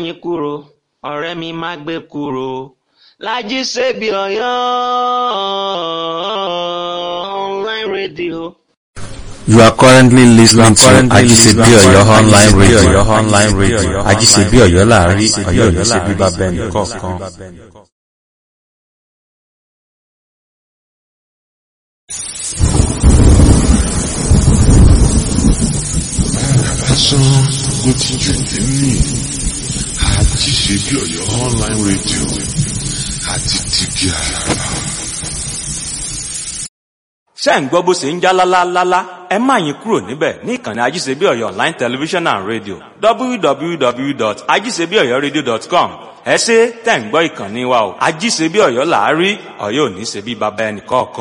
yín kúrò ọ̀rẹ́ mi má gbé kúrò Lájí Ṣebí Ọ̀yọ́ online radio. You are currently listening to Ajisebi Oyo online radio. online radio. Ajisebi Oyo láàrin Ọ̀yọ́ ò ní ṣe bíbá bẹ́ẹ̀ nìkọ̀ọ̀kan. lásán ló ti jù nínú Ajíṣebí Ọ̀yọ́ online radio àti tìgì àràrà. ṣé ń gbọ́ bó ṣe ń já lálálálá ẹ má yín kúrò níbẹ̀ ní ìkànnì ajíṣebí ọ̀yọ́ online television and radio www.ajíṣebíọ̀yọ́radio.com ẹ ṣé tẹ̀ ń gbọ́ ìkànnì wa o ajíṣebí ọ̀yọ́ làárí ọ̀yọ́ ò ní ṣe bí baba ẹnì kọ̀ọ̀kan.